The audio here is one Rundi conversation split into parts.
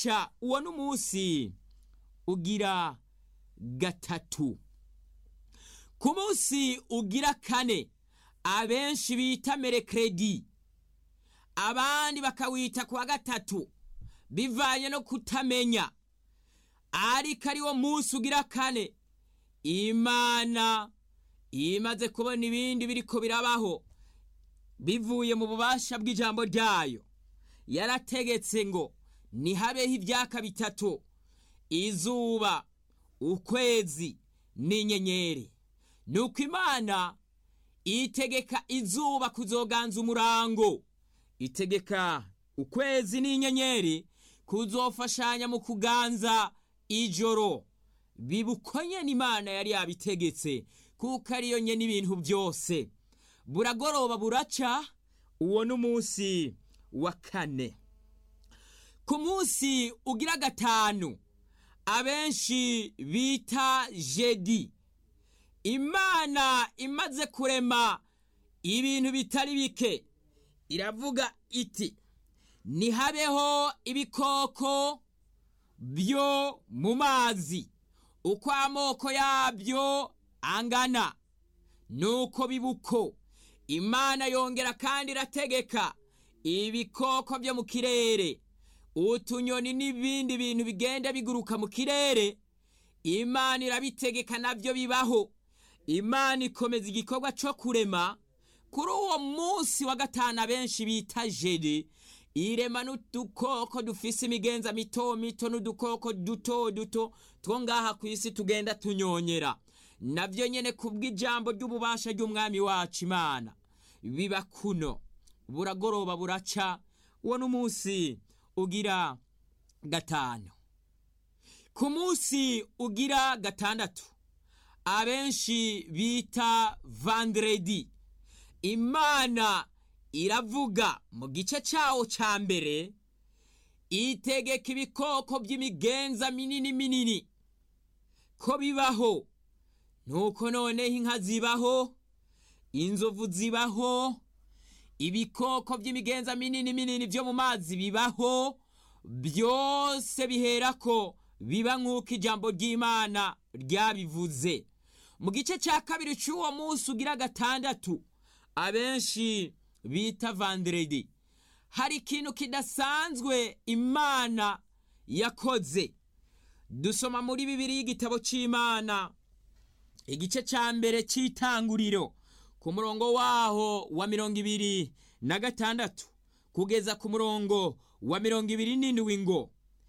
buraca uwo n'umunsi ugira gatatu ku munsi ugira kane abenshi bita merekeredi abandi bakawita ku wa gatatu bivanye no kutamenya ariko ari wo munsi ugira kane imana imaze kubona ibindi biriko birabaho bivuye mu bubasha bw'ijambo ryayo yarategetse ngo ntihabeho ibyaka bitatu izuba ukwezi n'inyenyeri nuko imana itegeka izuba kuzoganza umurango itegeka ukwezi n'inyenyeri kuzofashanya mu kuganza ijoro bibukonye n'imana yari yabitegetse kuko ariyo nye n'ibintu byose buragoroba buraca uwo n'umunsi wa kane ku munsi ugira gatanu abenshi bita jedi imana imaze kurema ibintu bitari bike iravuga iti ntihabeho ibikoko byo mu mazi uko amoko yabyo angana nuko bibuko imana yongera kandi irategeka ibikoko byo mu kirere utunyoni n'ibindi bintu bigenda biguruka mu kirere imana irabitegeka nabyo bibaho imana ikomeza igikorwa cyo kurema kuri uwo munsi wa gatanu abenshi bita jeri irema n'udukoko dufise imigenza mito mito n'udukoko duto duto two ngaha ku isi tugenda tunyonyera nabyo nyene kubw'ijambo ry'ububasha ry'umwami wacu imana biba kuno buragoroba buraca uwo n'umunsi ugira gatanu ku munsi ugira gatandatu abenshi bita vandredi imana iravuga mu gice cyawo cya mbere itegeka ibikoko by'imigenza minini minini ko bibaho nuko noneho inka zibaho inzovu zibaho ibikoko by'imigenza minini minini byo mu mazi bibaho byose bihera ko biba nk'uko ijambo ry'imana ryabivuze mu gice cya kabiri cy'uwo munsi ugira gatandatu abenshi bita vanderedi hari ikintu kidasanzwe imana yakoze dusoma muri bibiri y'igitabo cy'imana igice cya mbere cy'itanguriro ku murongo waho wa mirongo ibiri na gatandatu kugeza ku murongo wa mirongo ibiri n'indwi ngo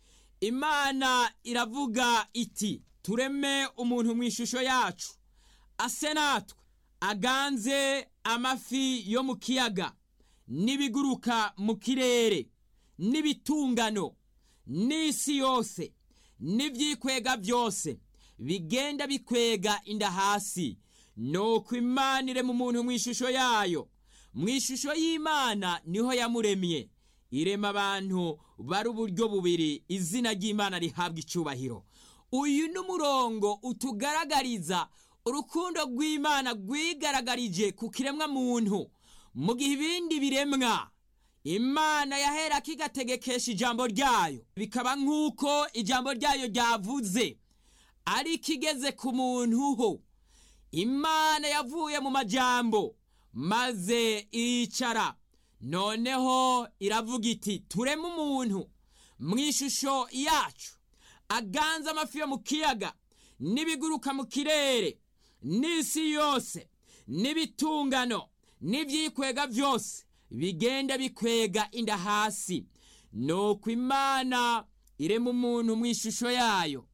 imana iravuga iti tureme umuntu mu ishusho yacu ase natwe aganze amafi yo mu kiyaga n'ibiguruka mu kirere n'ibitungano n'isi yose n'ibyikwega byose bigenda bikwega inda hasi nuko imana irema umuntu mu ishusho yayo mu ishusho y'imana niho yamuremye irema abantu bari uburyo bubiri izina ry'imana rihabwa icyubahiro uyu ni umurongo utugaragariza urukundo rw'imana rwigaragarije ku kiremwa muntu mu gihe ibindi biremwa imana yahera kigategekesha ijambo ryayo bikaba nk'uko ijambo ryayo ryavuze ariko igeze ku muntu ho imana yavuye mu majambo maze iricara noneho iravuga iti tureme umuntu mu ishusho yacu aganze amafi yo mu kiyaga n'ibiguruka mu kirere n'isi yose n'ibitungano n'ibyikwega byose bigenda bikwega inda hasi nuko imana irema umuntu mu ishusho yayo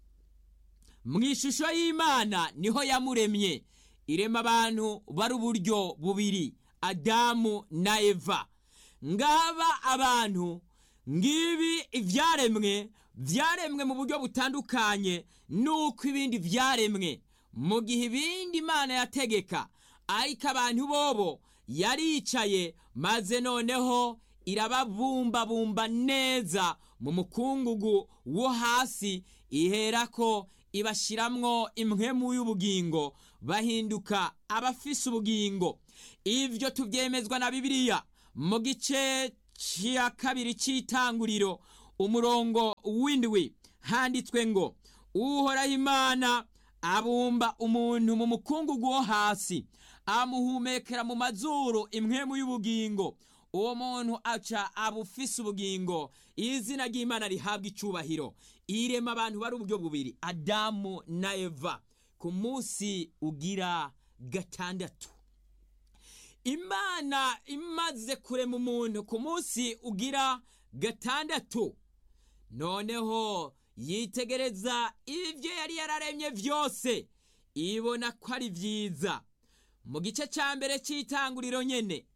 mu ishusho y'imana niho yamuremye irema abantu bari uburyo bubiri adamu na eva ngaba abantu ngibi ibyaremwe byaremwe mu buryo butandukanye nuko ibindi byaremwe mu gihe ibindi imana yategeka ariko abantu bobo yaricaye maze noneho irababumbabumba neza mu mukungugu wo hasi iherako ibashiramwo impwemu y'ubugingo bahinduka abafise ubugingo ivyo tuvyemezwa na bibiliya mu gice cya kabiri cy'itanguriro umurongo w'indwi handitswe ngo uhoraho imana abumba umuntu mu mukungugu wo hasi amuhumekera mu mazuru impwemu y'ubugingo uwo muntu aca abufise ubugingo izina ry'imana rihabwa icubahiro irema abantu bari uburyo bubiri adamu na eva ku munsi ugira gatandatu imana imaze kurema umuntu ku munsi ugira gatandatu noneho yitegereza ibyo yari yararemye byose ibona ko ari byiza mu gice cya mbere cy'itanguriro nyene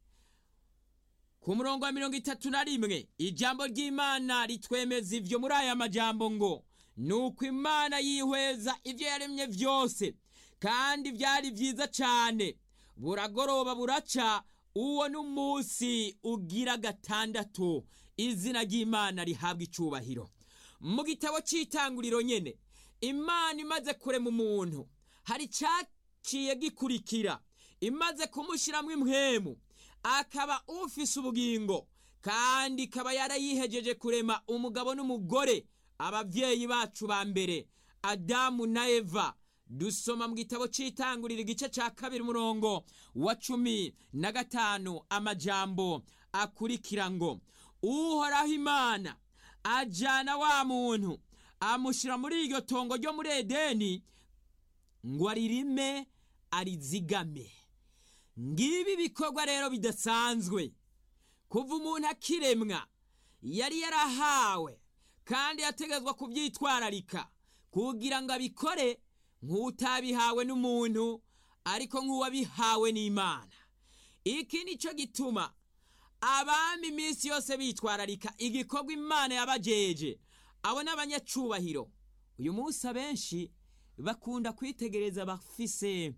ku murongo wa mirongo itatu na rimwe ijambo ry'imana ritwemeza ibyo muri aya majambo ngo ni uko imana yihweza ibyo yaremye byose kandi byari byiza cyane buragoroba buraca uwo n'umunsi ugira gatandatu izina ry'imana rihabwa icubahiro mu gitabo cy'itanguriro nyene imana imaze kurema umuntu hari cyaciye gikurikira imaze kumushyiramo impwemu akaba ufise ubugingo kandi ikaba yarayihejeje kurema umugabo n'umugore ababyeyi bacu ba mbere adamu na eva dusoma mu gitabo cy'itanguriro igice cya kabiri umurongo wa cumi na gatanu amajambo akurikira ngo uhoraho imana ajyana wa muntu amushyira muri iryo tongo ryo muri edeni ngo aririme arizigame ngibi bikorwa rero bidasanzwe kuva umuntu akiremwa yari yarahawe kandi yategetswe kubyitwararika kugira ngo abikore nk'utabihawe n'umuntu ariko nk'uwabihawe n'imana iki ni cyo gituma abami iminsi yose bitwararika igikorwa imana yabajeje abo ni abanyacubahiro uyu munsi abenshi bakunda kwitegereza bafise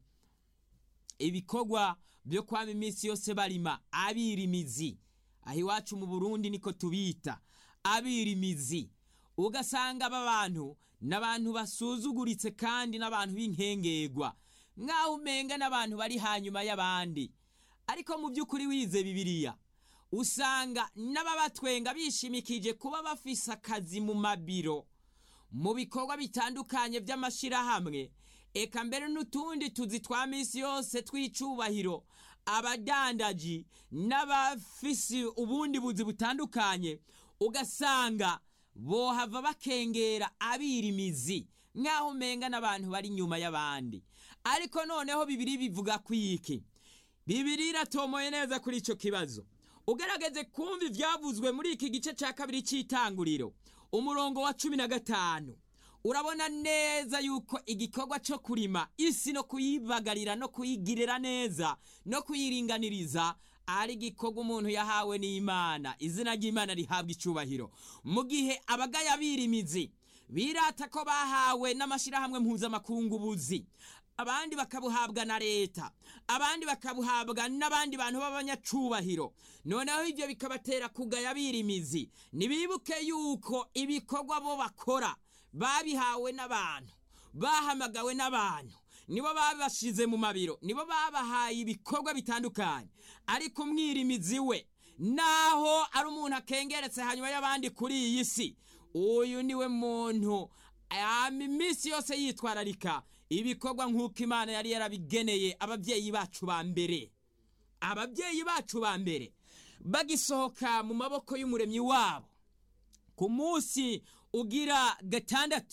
ibikorwa byo kwama iminsi yose barima abirimizi aho iwacu mu burundi niko tubita abirimizi ugasanga aba bantu ni abantu basuzuguritse kandi n'abantu b'inkengegwa nk'aho umenga n'abantu bari hanyuma y'abandi ariko mu by'ukuri wize bibiliya usanga n'ababatwenga bishimikije kuba bafise akazi mu mabiro mu bikorwa bitandukanye by'amashyirahamwe eka mbere n'utundi tuzi twa minsi yose tw'icubahiro abadandaji n'abafisi ubundi buzi butandukanye ugasanga bohava bakengera abirimizi nk'aho umenga n'abantu bari inyuma y'abandi ariko noneho bibiri bivuga ku iki bibiri iratomoye neza kuri icyo kibazo ugaragaze kumva ibyavuzwe muri iki gice cya kabiri cy'itanguriro umurongo wa cumi na gatanu urabona neza yuko igikorwa cyo kurima isi no kuyibagarira no kuyigirira neza no kuyiringaniriza ari igikorwa umuntu yahawe n'imana izina ry'imana rihabwa icubahiro mu gihe abagaya birimizi birata ko bahawe n'amashyirahamwe mpuzamakungubuzi abandi bakabuhabwa na leta abandi bakabuhabwa n'abandi bantu b'abanyacubahiro noneho ibyo bikabatera kugaya birimizi ntibibuke yuko ibikorwa bo bakora babihawe n'abantu bahamagawe n'abantu nibo babashize mu mabiro nibo babahaye ibikorwa bitandukanye ariko umwirimizi we naho ari umuntu akengeretse hanyuma y'abandi kuri iyi si uyu niwe muntu iminsi yose yitwararika ibikorwa nk'uko imana yari yarabigeneye ababyeyi bacu ba mbere ababyeyi bacu ba mbere bagisohoka mu maboko y'umuremyi wabo ku munsi ugira gatandatu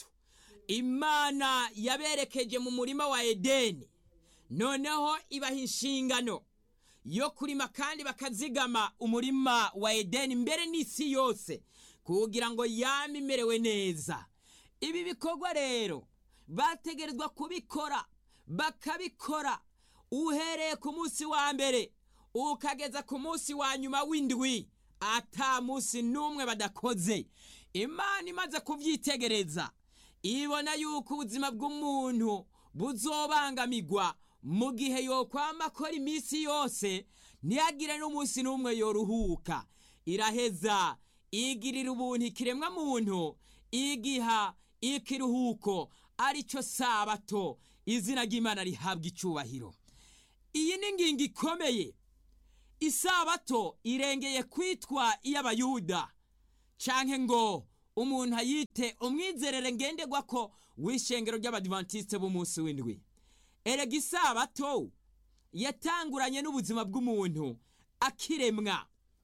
imana yaberekeje mu murima wa edeni noneho ibaha inshingano yo kurima kandi bakazigama umurima wa edeni mbere n'isi yose kugira ngo yame imerewe neza ibi bikorwa rero bategerezwa kubikora bakabikora uhereye ku munsi wa mbere ukageza ku munsi wa nyuma w'indwi ata munsi n'umwe badakoze imana imaze kubyitegereza ibona yuko ubuzima bw'umuntu buzobangamirwa mu gihe yokwama akora iminsi yose ntiyagire n'umunsi n'umwe yoruhuka iraheza igirira ubuntu ikiremwa muntu igiha ikiruhuko aricyo sabato izina ry'imana rihabwa icubahiro iyi ni ingingo ikomeye isabato irengeye kwitwa iy'abayuda canke ngo umuntu ayite umwizerere ngenderwa ko w'ishengero ry'abadivantisite b'umunsi w'indwi erega isabato yatanguranye n'ubuzima bw'umuntu akiremwa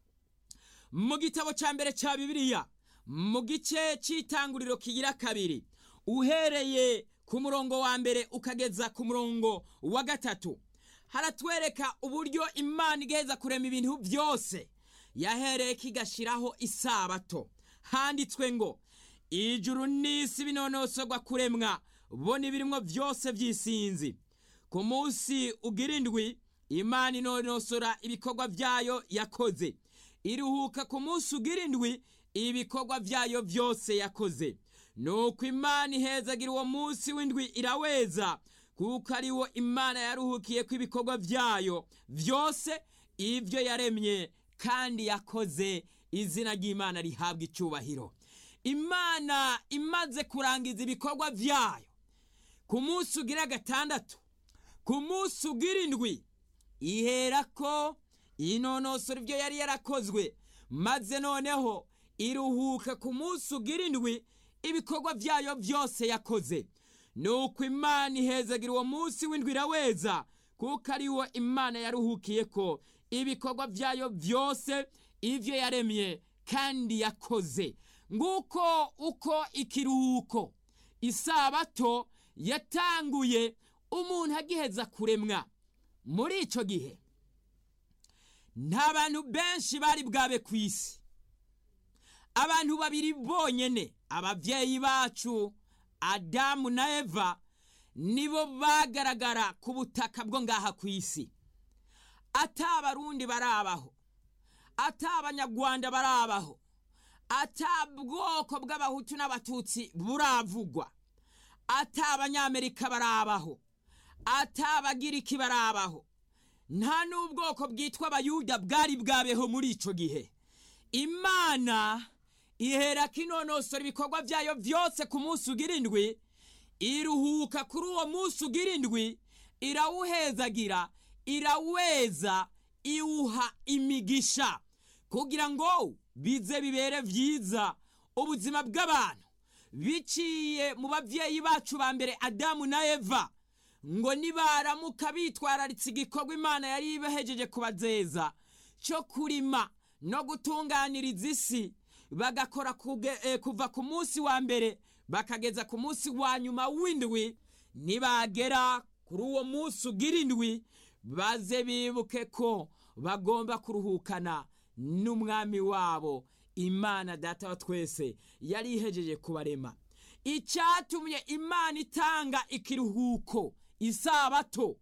mu gitabo cya mbere cya bibiliya mu gice cy'itanguriro kigira kabiri uhereye ku murongo wa mbere ukageza ku murongo wa gatatu haratwereka uburyo imana igaheza kurema ibintu byose yahereye kigashyiraho isabato handitswe ngo ijuru n'isi binonosorwa kuremwa bo n'ibirimwo byose by'isinzi ku munsi ugira indwi imana inonosora ibikorwa byayo yakoze iruhuka ku munsi ugira indwi ibikorwa byayo byose yakoze nuko imana ihezagira uwo munsi w'indwi iraweza kuko ari wo imana yaruhukiye ko ibikorwa byayo byose ibyo yaremye kandi yakoze izina ry'imana rihabwa icyubahiro imana imaze kurangiza ibikorwa byayo ku munsi ugira gatandatu ku munsi ugira indwi ihera ko inonosora ibyo yari yarakozwe maze noneho iruhuka ku munsi ugira indwi ibikorwa byayo byose yakoze nuko imana ihezagira uwo munsi w'indwi iraweza kuko ari wo imana yaruhukiye ko ibikorwa byayo byose ibyo yaremye kandi yakoze nguko uko ikiruhuko isabato yatanguye umuntu agiheza kuremwa muri icyo gihe nta bantu benshi bari bwabe ku isi abantu babiri bonyine ababyeyi bacu adamu na eva nibo bagaragara ku butaka bwo ngaha ku isi ata abarundi barabaho ata abanyarwanda barabaho ata bwoko bw'abahutu n'abatutsi buravugwa ata abanyamerika barabaho ata abagiriki barabaho nta n'ubwoko bwitwa abayuda bwari bwabeho muri icyo gihe imana ihera kinonosora ibikorwa byayo byose ku munsi ugira indwi iruhuka kuri uwo munsi ugira indwi irawuhezagira iraweza iwuha imigisha kugira ngo bize bibere byiza ubuzima bw'abantu biciye mu babyeyi bacu ba mbere adamu na eva ngo nibaramuka bitwararitse igikorwa imana yari ibahejeje kubazeza cyo kurima no gutunganiriza isi bagakora kuva ku munsi wa mbere bakageza ku munsi wa nyuma w'indwi nibagera kuri uwo munsi ugira indwi baze bibuke ko bagomba kuruhukana n'umwami wabo imana data wa twese yari ihejeje kubarema icyatumye imana itanga ikiruhuko isabato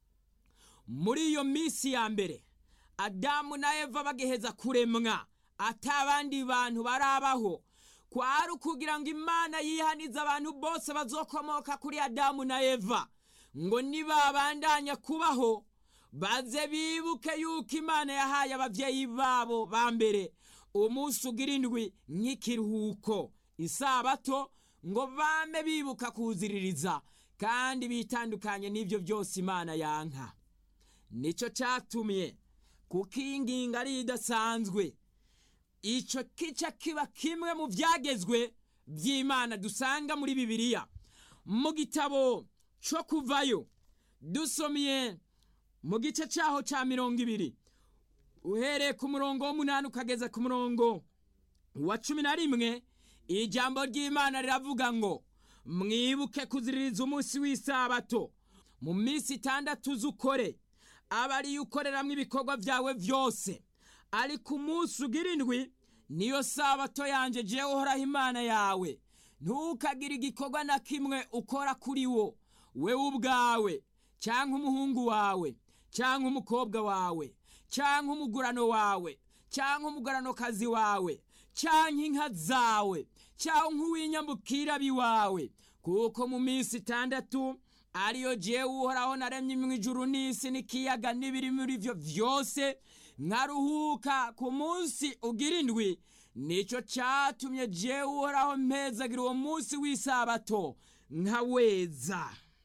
muri iyo minsi ya mbere adamu na eva bagiheza kuremwa atabandi bantu barabaho kwari ukugira ngo imana yihanize abantu bose bazokomoka kuri adamu na eva ngo nibabandanya kubaho baze bibuke yuko imana yahaye ababyeyi babo ba mbere umunsi ugira indwi nk'ikiruhuko isabato ngo bame bibuka kuziririza kandi bitandukanye n'ibyo byose imana yanka nicyo cyatumye kuko iyi ngingo ari idasanzwe icyo kica kiba kimwe mu byagezwe by'imana dusanga muri bibiliya mu gitabo cyo kuvayo dusomye mu gice cyaho cya mirongo ibiri uhereye ku murongo w'umunani ukageza ku murongo wa cumi na rimwe ijambo ry'imana riravuga ngo mwibuke kuziririza umunsi w'isabato mu minsi itandatu z'ukore aba ariyo ukoreramo ibikorwa byawe byose ariko umunsi ugira indwi niyo sabato yanjye jewe uhoraho imana yawe ntukagire igikorwa na kimwe ukora kuri wo wewe ubwawe cyangwa umuhungu wawe cyangwa umukobwa wawe cyangwa umugurano wawe cyangwa umuguranokazi wawe cyangwa inka zawe cyangwa uw'inyambukira biwawe kuko mu minsi itandatu ariyo jewe uhoraho naremye mu ijuru n'isi n'ikiyaga n'ibiri muri byo byose nkaruhuka ku munsi ugira indwi nicyo cyatumye jewe uhoraho mpezagira uwo munsi w'isabato nkaweza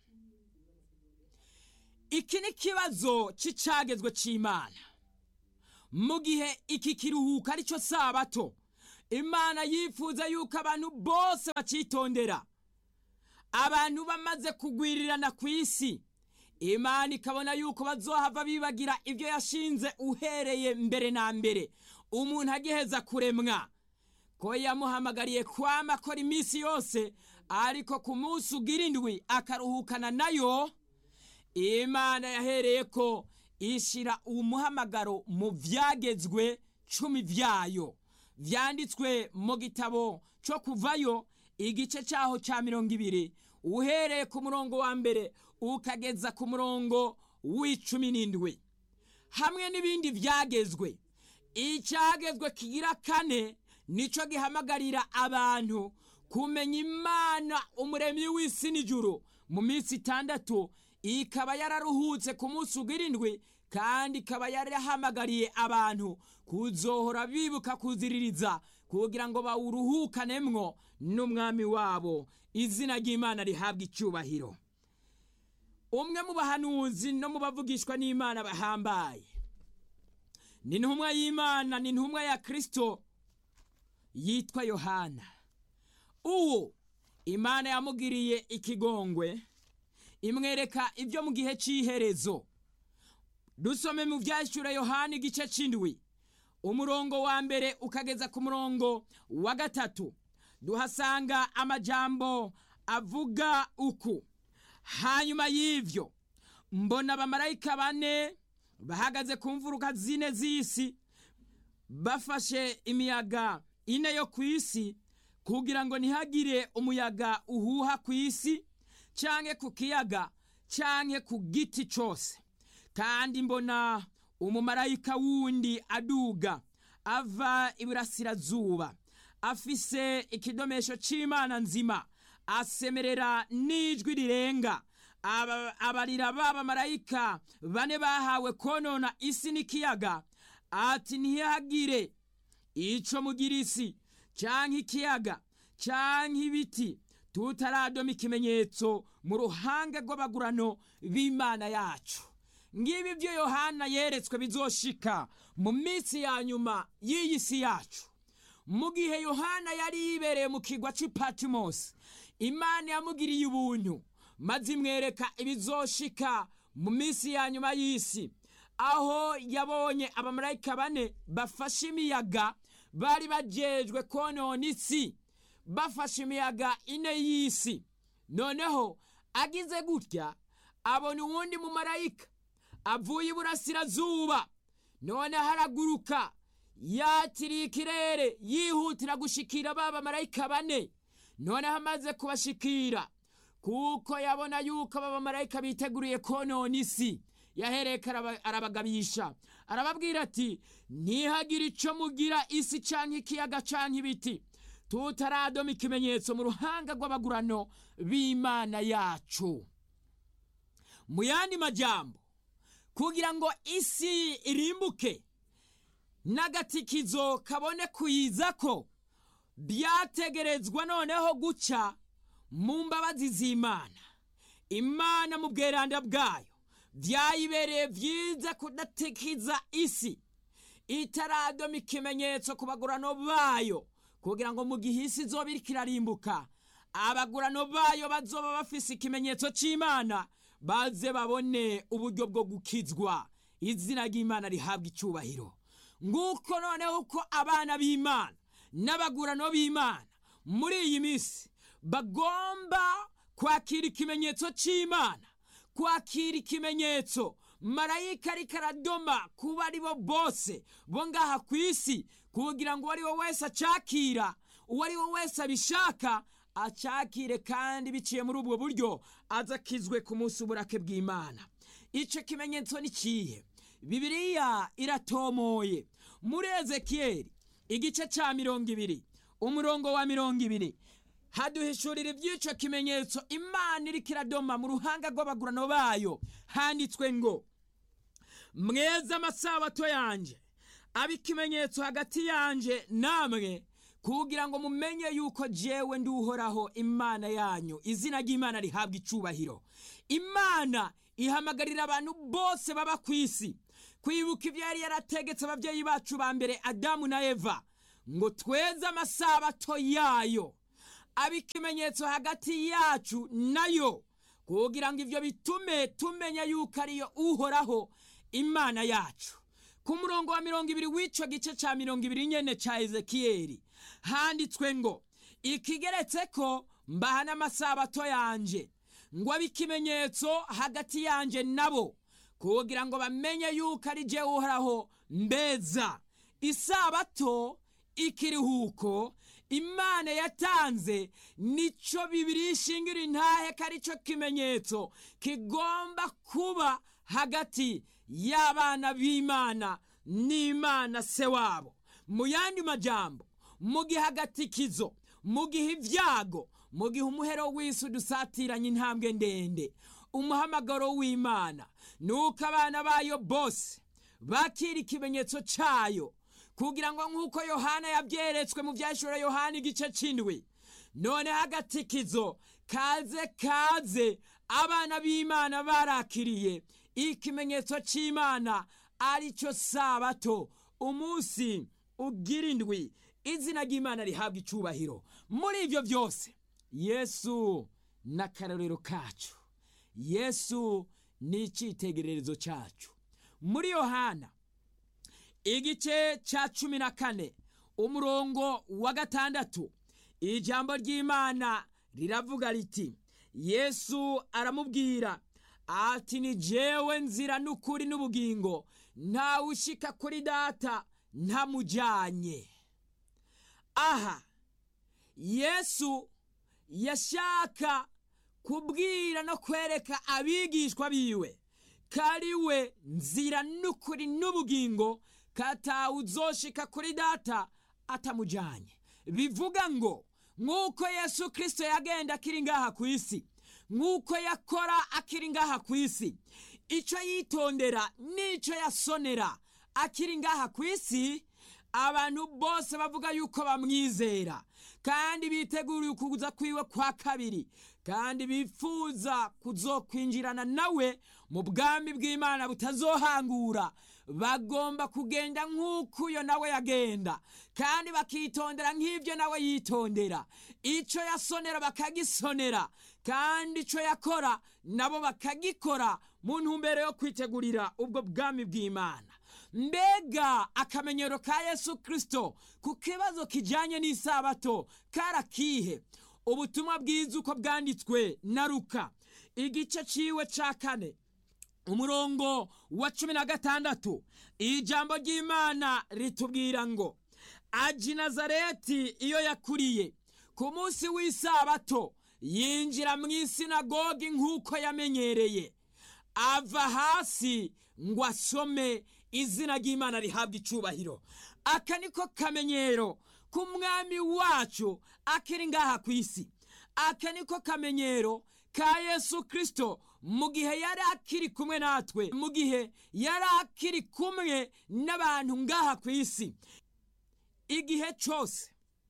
iki ni ikibazo cy'icyagezwe cy'imana mu gihe iki kiruhuko aricyo sabato imana yifuza yuko abantu bose bacitondera abantu bamaze kugwirirana ku isi imana ikabona yuko bazohava bibagira ibyo yashinze uhereye mbere na mbere umuntu agiheza kuremwa ko yamuhamagariye kwama akora iminsi yose ariko ku munsi ugira indwi akaruhukana nayo imana yahereye ko ishyira umuhamagaro mu byagezwe cumi byayo byanditswe mu gitabo cyo kuvayo igice cyaho cya mirongo ibiri uhereye ku murongo wa mbere ukageza ku murongo w'icumi n'indwi hamwe n'ibindi byagezwe icyagezwe kigira kane nicyo gihamagarira abantu kumenya imana umuremyi w'isi n'ijuru mu minsi itandatu ikaba yararuhutse ku munsi ugira indwi kandi ikaba yarahamagariye abantu kuzohora bibuka kuziririza kugira ngo bawuruhukanemwo n'umwami wabo izina ry'imana rihabwa icyubahiro umwe mu bahanuzi no mu bavugishwa n'imana bahambaye ni intumwa y'imana ni intumwa ya kirisito yitwa yohana uwo imana yamugiriye ikigongwe imwereka ibyo mu gihe cy'iherezo dusome mu byashyura yohana igice cy'indwi umurongo wa mbere ukageza ku murongo wa gatatu duhasanga amajambo avuga uku hanyuma y'ibyo mbona abamarayika bane bahagaze ku mfuruka zine z'isi bafashe imiyaga ine yo ku isi kugira ngo ntihagire umuyaga uhuha ku isi cyangwa ku kiyaga cyangwa ku giti cyose kandi mbona umumarayika wundi aduga ava iburasirazuba afise ikidomesho cy'imana nzima asemerera n'ijwi rirenga abarira b'abamarayika bane bahawe konona isi n'ikiyaga ati ntihagire icyo mugira isi cyangwa ikiyaga cyangwa ibiti tutaradoma ikimenyetso mu ruhanga rw'abagurano b'imana yacu ngibi byo yohana yeretswe bizoshika mu minsi ya nyuma y'iyi si yacu mu gihe yohana yari yibereye mu kigwa cy'ipatimosi imana yamugiriye ubuntu maze imwereka ibizoshika mu minsi ya nyuma y'isi aho yabonye abamarayika bane bafashe imiyaga bari bajejwe konona isi bafashe imiyaga ine y'isi noneho agize gutya abona uwundi mumarayika avuye iburasirazuba noneho araguruka yatiriye ikirere yihutira gushikira ba bamarayika bane noneho amaze kubashikira kuko yabona yuko aba bamarayika biteguriye konona isi yahereka arabagabisha arababwira ati ntihagire icyo mugira isi cyangwa ikiyaga cyangwa ibiti tutaradoma ikimenyetso mu ruhanga rw'abagurano b'imana yacu mu yandi majyambo kugira ngo isi irimbuke n'agatikizo kabone kuyiza ko byategerezwa noneho guca mu mbabazi z'imana imana mu bweranda bwayo byayibereye byiza kudatikiza isi itaradoma ikimenyetso ku bagurano bayo kugira ngo mu gihe isi izoba iriko irarimbuka abagurano bayo bazoba bafise ikimenyetso cy'imana baze babone uburyo bwo gukizwa izina ry'imana rihabwa icyubahiro nguko noneho uko abana b'imana n'abagurano b'imana muri iyi minsi bagomba kwakira ikimenyetso cy'imana kwakira ikimenyetso marayika ariko aradoma kuba ari bo bose bo ngaha ku isi kugira ngo uwo ari we wese acakira uwo ari we wese abishaka acakire kandi biciye muri ubwo buryo azakizwe ku munsi w'uburake bw'imana icyo kimenyetso ni kihe bibiriya iratomoye muri ezekiyeli igice cya mirongo ibiri umurongo wa mirongo ibiri haduhishurira iby'icyo kimenyetso imana iriko iradoma mu ruhanga rw'abagurano bayo handitswe ngo mweze amasabato yanjye abe ikimenyetso hagati yanjye namwe kugira ngo mumenye yuko jewe ndi uhoraho imana yanyu izina ry'imana rihabwa icubahiro imana ihamagarira abantu bose baba ku isi kwibuka ibyo yari yarategetse ababyeyi bacu ba mbere adamu na eva ngo tweze amasabato yayo aba ikimenyetso hagati yacu nayo kugira ngo ibyo bitume tumenya yuko ariyo uhoraho imana yacu ku murongo wa mirongo ibiri w'icyo gice cya mirongo ibiri nyene cya ezekiyeli handitswe ngo ikigeretse ko mbaha n'amasabato yanje ngo abe ikimenyetso hagati yanje nabo kugira ngo bamenye yuko ari jye uhoraho mbeza isabato ikiruhuko imana yatanze nico bibiri ishingira intahe ko ari cyo kimenyetso kigomba kuba hagati y'abana b'imana n'imana se wabo mu yandi majambo mu gihe agatikizo mu gihe ibyago mu gihe umuhero w'isi udusatiranye intambwe ndende umuhamagaro w'imana ni uko abana bayo bose bakira ikimenyetso cyayo kugira ngo nk'uko yohana yabyeretswe mu byashura yohana igice cy'indwi noneho agatikizo kaze kaze abana b'imana barakiriye ikimenyetso cy'imana ari cyo sabato umunsi ugira indwi izina ry'imana rihabwa icyubahiro muri ibyo byose yesu n'akarorero kacu yesu ni icyitegererezo cyacu muri yohana igice cya cumi na kane umurongo wa gatandatu ijambo ry'imana riravuga riti yesu aramubwira ati ni jewe nzira n'ukuri n'ubugingo ntawe ushika kuri data ntamujyanye aha yesu yashaka kubwira no kwereka abigishwa biwe ko ari we nzira n'ukuri n'ubugingo katawe uzoshika kuri data atamujyanye bivuga ngo nk'uko yesu kirisito yagenda akiri ngaha ku isi nk'uko yakora akiri ngaha ku isi icyo yitondera n'icyo yasonera akiri ngaha ku isi abantu bose bavuga yuko bamwizera kandi biteguriye ukuza kwiwe kwa kabiri kandi bifuza kuzokwinjirana nawe mu bwami bw'imana butazohangura bagomba kugenda nk'uko uyo nawe yagenda kandi bakitondera nk'ibyo nawe yitondera icyo yasonera bakagisonera kandi icyo yakora nabo bakagikora mu ntumbero yo kwitegurira ubwo bwami bw'imana mbega akamenyero ka yesu kirisito ku kibazo kijyanye n'isabato karakihe ubutumwa bwiza uko bwanditswe na ruka igice ciwe ca kane umurongo wa cumi na gatandatu ijambo ry'imana ritubwira ngo aji nazareti iyo yakuriye ku munsi w'isabato yinjira mu isinagogi nk'uko yamenyereye ava hasi ngo asome izina ry'imana rihabwa icubahiro aka niko kamenyero k'umwami wacu akiri ngaha ku isi aka niko kamenyero ka yesu kirisito mu gihe yari akiri kumwe natwe mu gihe yari akiri kumwe n'abantu ngaha ku isi igihe cyose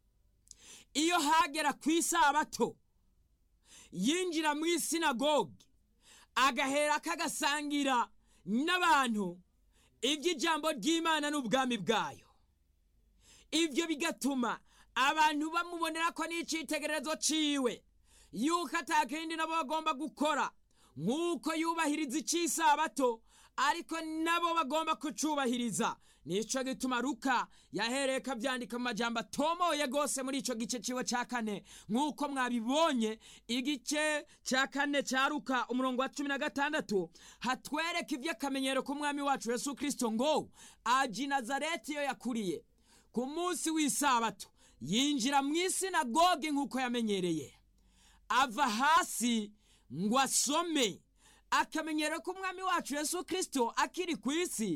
iyo hagera ku isabato yinjira mu isinagogi agahera kagasangira n'abantu iby'ijambo ry'imana n'ubwami bwayo ibyo bigatuma abantu bamubonera ko n'icyitegererezo ciwe yuko atakindi nabo bagomba gukora nk'uko yubahiriza icy'isabato ariko nabo bagomba kucubahiriza nicyo gituma ruka yahereye kabyandika mu majambo atomoye rwose muri icyo gice ciwe cya kane nk'uko mwabibonye igice cya kane cya ruka umurongo wa cumi na gatandatu hatwereka iby'akamenyero k'umwami wacu yesu kirisito ngo aji nazareti iyo yakuriye ku munsi w'isabato yinjira mu isinagogi nk'uko yamenyereye ava hasi ngo asome akamenyero k'umwami wacu yesu kirisito akiri ku isi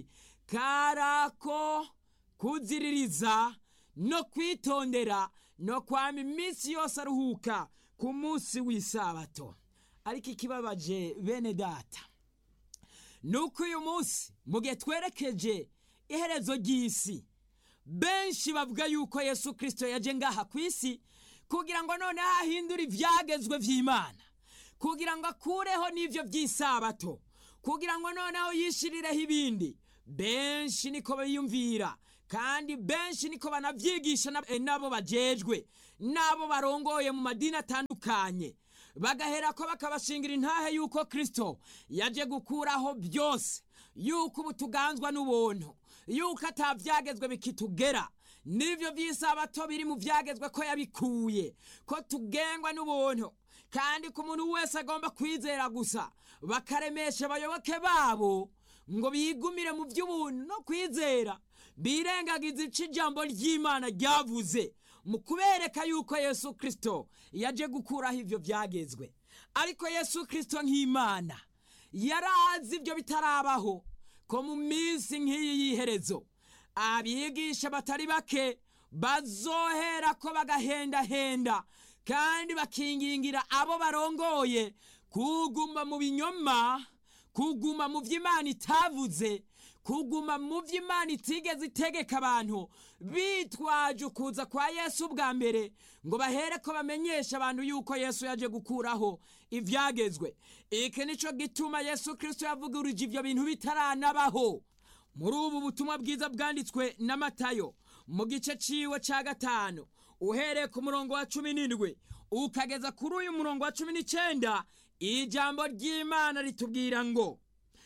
karako kuziririza no kwitondera no kwama iminsi yose aruhuka ku munsi w'isabato ariko ikibabaje bene data ni uko uyu munsi mu gihe twerekeje iherezo ry'isi benshi bavuga yuko yesu kirisito yaje ngaha ku isi kugira ngo noneho ahindure ibyagezwe by'imana kugira ngo akureho n'ibyo by'isabato kugira ngo noneho yishirireho ibindi benshi niko biyumvira kandi benshi niko banavyigisha na- eh, nabo bajejwe n'abo barongoye mu madini atandukanye bagahera ko bakabashingira intahe yuko kristo yaje gukuraho byose yuko ubu tuganzwa n'ubuntu yuko atavyagezwe bikitugera n'ivyo vy'isabato biri mu vyagezwe ko yabikuye ko tugengwa n'ubuntu kandi ku muntu wese agomba kwizera gusa bakaremesha abayoboke babo ngo bigumire mu by'ubuntu no kwizera birengagiza ico ijambo ry'imana ryavuze mu kubereka yuko yesu kristo yaje gukuraho ivyo vyagezwe ariko yesu kristo nk'imana yari azi ibyo bitarabaho ko mu minsi nk'iyi y'iherezo abigisha batari bake bazohera ko bagahendahenda kandi bakingingira abo barongoye kuguma mu binyoma kuguma mu vy'imana itavuze kuguma mu vy'imana itigeze itegeka abantu bitwaje ukuza kwa yesu bwa mbere ngo bahere ko bamenyesha abantu yuko yesu yaje gukuraho ivyagezwe iki nico gituma yesu kristo yavuguruje ivyo bintu bitaranabaho muri ubu butumwa bwiza bwanditswe na matayo mu gice ciwe ca gatanu uhereye ku murongo wa cumi n'indwi ukageza kuri uyu murongo wa cumi n'icenda ijambo ry'imana ritubwira ngo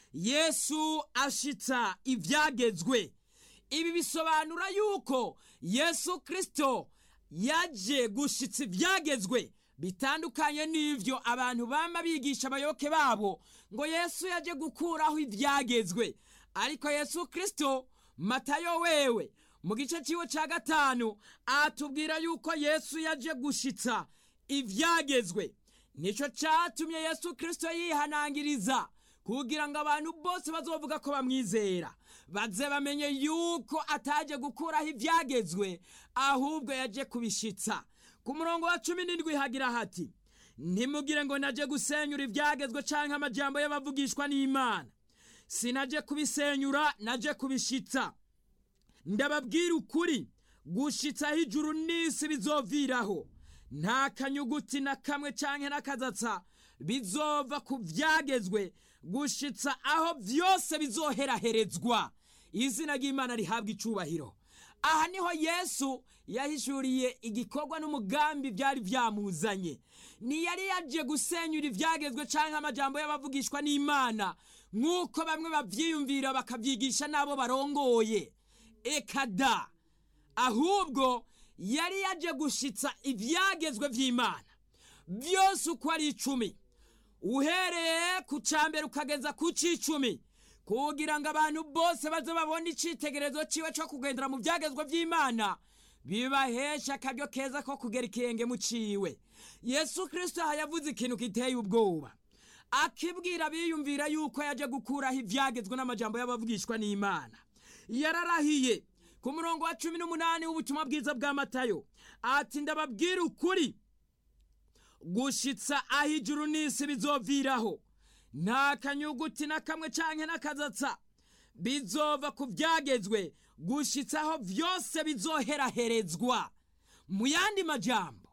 yesu ashitsa ivyagezwe ibi bisobanura yuko yesu kristo yaje gushitsa ivyagezwe bitandukanye n'ivyo abantu bama bigisha abayoboke babo ngo yesu yaje gukuraho ivyagezwe ariko yesu kristo matayo wewe mu gice ciwe ca gatanu atubwira yuko yesu yaje gushitsa ivyagezwe nico catumye yesu kristo yihanangiriza kugira ngo abantu bose bazovuga ko bamwizera baze bamenye yuko ataje gukuraho ivyagezwe ahubwo yaje kubishitsa ku murongo wa cumi n'indwi hagira hati ntimugire ngo naje gusenyura ivyagezwe canke amajambo y'abavugishwa n'imana sinaje kubisenyura naje kubishitsa ndababwira ukuri gushitsaho ijuru n'isi bizoviraho nta kanyuguti na kamwe canke n'akazatsa bizova ku vyagezwe gushitsa aho vyose bizoheraherezwa izina ry'imana rihabwa icubahiro aha niho yesu yahishuriye igikorwa n'umugambi byari vyamuzanye ntiyari yaje gusenyura ivyagezwe canke amajambo y'abavugishwa n'imana nk'uko bamwe bavyiyumvira bakavyigisha n'abo barongoye ekada ahubwo yari yaje gushitsa ivyagezwe vy'imana byose uko ari icumi uhereye ku ca mbere ukageza ku c'icumi kugira ngo abantu bose baze babone icitegerezo ciwe co kugendera mu vyagezwe vy'imana bibahesha akaryo keza ko kugera ikirenge mu ciwe yesu kristo aha yavuze ikintu giteye ubwoba akibwira biyumvira yuko yaje gukuraho ivyagezwe n'amajambo y'abavugishwa n'imana yararahiye ku murongo wa cumi n'umunani w'ubutumwa bwiza bwa matayo ati ndababwira ukuri gushitsa aho ijuru n'isi bizoviraho nta kanyuguti na kamwe canke n'akazatsa bizova ku vyagezwe gushitsa aho vyose bizoheraherezwa mu yandi majambo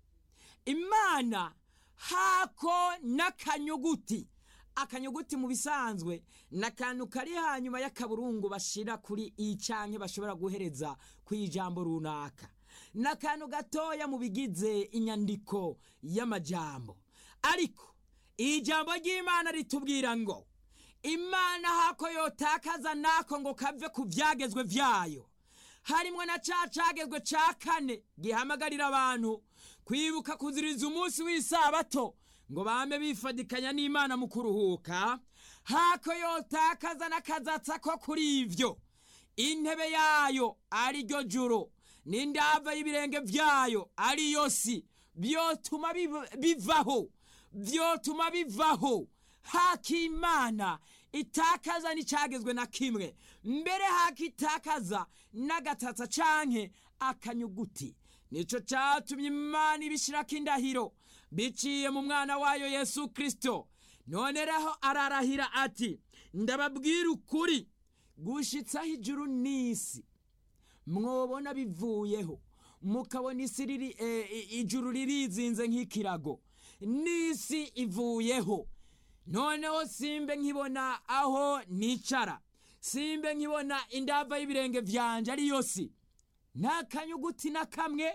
imana hako n'akanyuguti akanyuguti mu bisanzwe ni akantu kari hanyuma y'akaburungu bashira kuri i canke bashobora guhereza ku ijambo runaka ni akantu gatoya mu bigize inyandiko y'amajambo ariko ijambo ry'imana ritubwira ngo imana hako yotakaza nako ngo kave ku vyagezwe vyayo harimwo na ca cagezwe ca kane gihamagarira abantu kwibuka kuziriza umunsi w'isabato ngo bame bifadikanya n'imana mu kuruhuka hako yotakaza n'akazatsa ko kuri ivyo intebe yayo ari ryo juru n'indava y'ibirenge vyayo ariyo si vyotuma biv- bivaho vyotuma bivaho hakimana itakaza n'icagezwe na kimwe mbere hakitakaza n'agatatsa canke akanyuguti nico catumye imana ibishirako indahiro biciye mu mwana wayo yesu kristo none reho ararahira ati ndababwira ukuri gushitsaho ijuru n'isi mwobona bivuyeho mukabona isi riri eh, i- ijuru ririzinze nk'ikirago n'isi ivuyeho noneho simbe nkibona aho nicara simbe nkibona indava y'ibirenge vyanje ariyo si nta kanyuguti na kamwe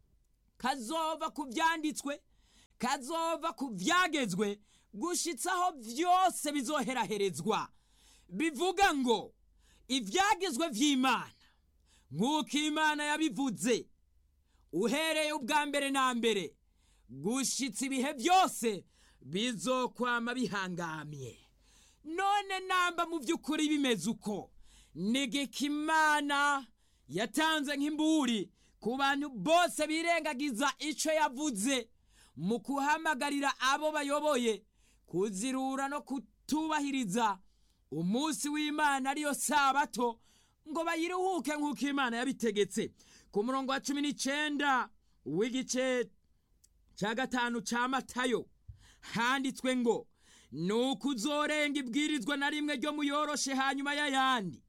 kazova ku vyanditswe kazova ku vyagezwe gushitsaho vyose bizoheraherezwa bivuga ngo ivyagezwe vy'imana nk'uko imana yabivuze uhereye ubwa mbere na mbere gushitsa ibihe byose bizokwama bihangamye none namba mu by'ukuri bimeze uko nigika imana yatanze nk'imburi ku bantu bose birengagiza ico yavuze mu kuhamagarira abo bayoboye kuzirura no kutubahiriza umunsi w'imana ariyo sabato ngo bayiruhuke nk'uko imana yabitegetse ku murongo wa cumi n'icenda w'igice cya gatanu ca matayo handitswe ngo ni ukuzorenga ibwirizwa na rimwe ryo muyoroshe hanyuma y'ayandi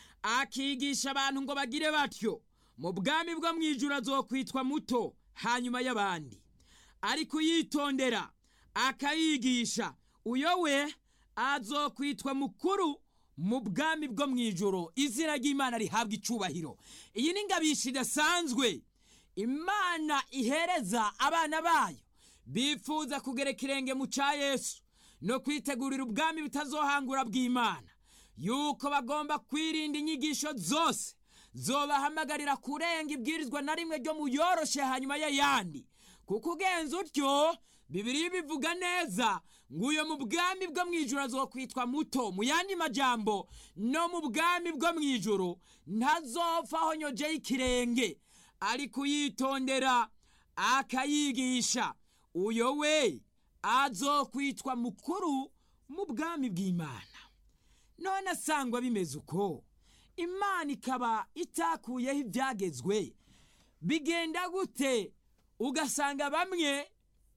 akigisha abantu ngo bagire batyo mu bwami bwo mu ijuru azokwitwa muto hanyuma y'abandi ariko uyitondera akayigisha uyo we azokwitwa mukuru mu bwami bwo mu ijoro izina ry'imana rihabwa icubahiro iyi ni ingabisha idasanzwe imana ihereza abana bayo bifuza kugera ikirenge mu ca yesu no kwitegurira ubwami butazohangura bw'imana yuko bagomba kwirinda inyigisho zose zobahamagarira kurenga ibwirizwa na rimwe ryo muyoroshe hanyuma y'ayandi kuko ugenza utyo bibiri bivuga neza ngo uyo mu bwami bwo mu ijoro azokwitwa muto mu yandi majambo no mu bwami bwo mu ijoro ntazopfa ahonyojeho ikirenge ariko uyitondera akayigisha uyo we azokwitwa mukuru mu bwami bw'imana none asangwa bimeze uko imana ikaba itakuyeho ibyagezwe bigenda gute ugasanga bamwe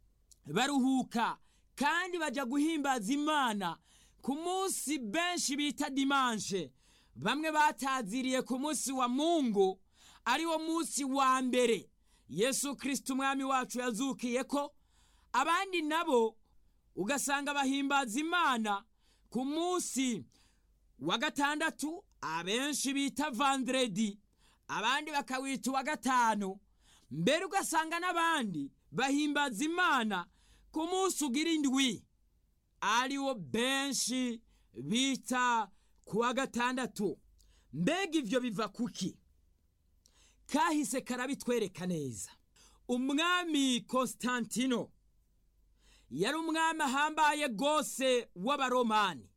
baruhuka kandi bajya guhimbaza imana ku munsi benshi bita dimanshe bamwe bataziriye ku munsi wa mungu ari wo munsi wa mbere yesu kirisiti umwami wacu yazukiye ko abandi nabo ugasanga bahimbaza imana ku munsi wa gatandatu abenshi bita vandredi abandi bakawita uwa gatanu mbere ugasanga n'abandi bahimbaza imana ku munsi ugira indwi ariwo benshi bita ku wa gatandatu mbega ibyo biva kuki kahise karabitwereka neza umwami konstantino yari umwami ahambaye rwose w'abaromani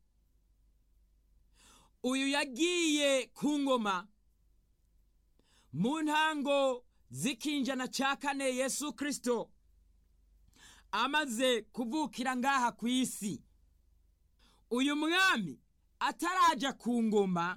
uyu yagiye ku ngoma mu ntango z'ikinjana cya kane yesu kirisito amaze kuvukira ngaha ku isi uyu mwami ataraja ku ngoma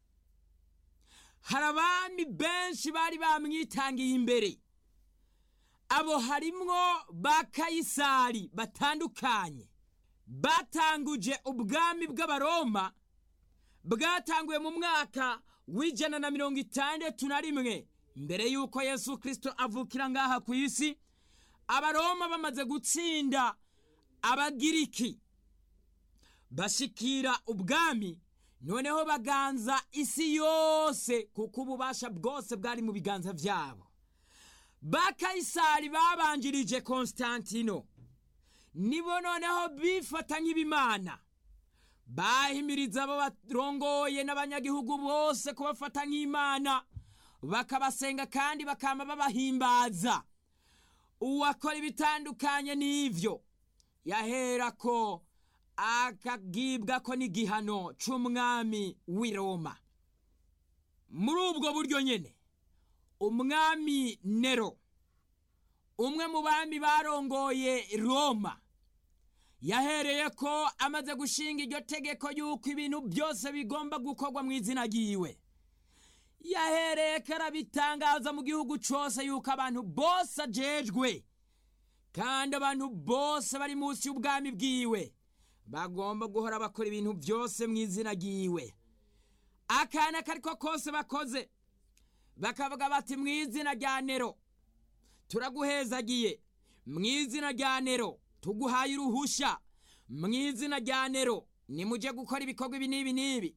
hari abami benshi bari bamwitangiye imbere abo harimwo ba kayisari batandukanye batanguje ubwami bw'abaroma bwatanguye mu mwaka w'ijana na mirongo itandatu na rimwe mbere y'uko yesu kirisito avukira ngaha ku isi abaroma bamaze gutsinda abagiriki bashikira ubwami noneho baganza isi yose kuko ububasha bwose bwari mu biganza byabo ba kayisari babanjirije konstantino nibo noneho bifata nk'ibimana bahimiriza abo barongoye n'abanyagihugu bose kubafata nk'imana bakabasenga kandi bakama babahimbaza uwakora ibitandukanye n'ivyo yahera ko akagibwa ko n'igihano c'umwami w'i roma muri ubwo buryo nyene umwami nero umwe mu bami barongoye roma yahereye ko amaze gushinga iryo tegeko y'uko ibintu byose bigomba gukorwa mu izina ryiwe yahereye ko arabitangaza mu gihugu cyose yuko abantu bose ajejwe kandi abantu bose bari munsi y'ubwami bwiwe bagomba guhora bakora ibintu byose mu izina ryiwe akana kariko kose bakoze bakavuga bati mu izina rya nero turaguhezagiye mu izina rya nero tuguhaye uruhusha mu izina rya nero nimujye gukora ibikorwa ibi n'ibi n'ibi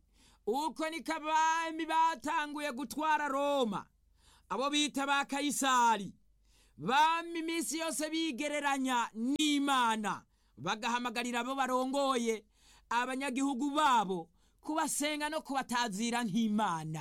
uko niko abami batanguye gutwara roma abo bita ba kayisari bami iminsi yose bigereranya n'imana bagahamagarira abo barongoye abanyagihugu babo kubasenga no kubatazira nk'imana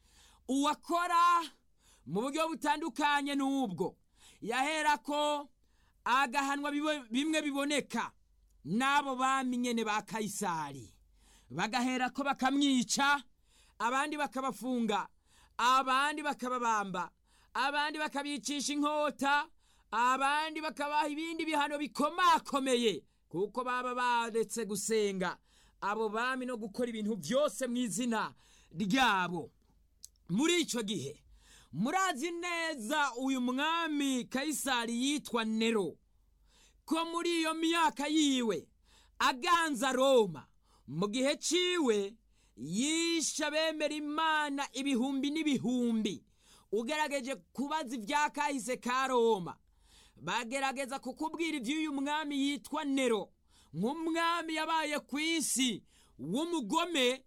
uwakora mu buryo butandukanye n'ubwo yahera ko agahanwa bimwe biboneka n'abo bami nyene ba kayisari bagahera ko bakamwica abandi bakabafunga abandi bakababamba abandi bakabicisha inkota abandi bakabaha ibindi bihano bikomakomeye kuko baba baretse gusenga abo bami no gukora ibintu byose mu izina ryabo muri icyo gihe murazi neza uyu mwami kayisari yitwa nero ko muri iyo myaka yiwe aganza roma mu gihe ciwe yishe abemera imana ibihumbi n'ibihumbi ugerageje kubaza ibya kahise ka roma bagerageza kukubwira iby'uyu mwami yitwa nero nk'umwami yabaye ku isi w'umugome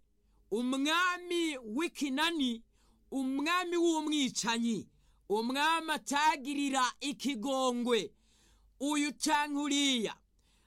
umwami w'ikinani umwami w'umwicanyi umwami atagirira ikigongwe uyu canke uriya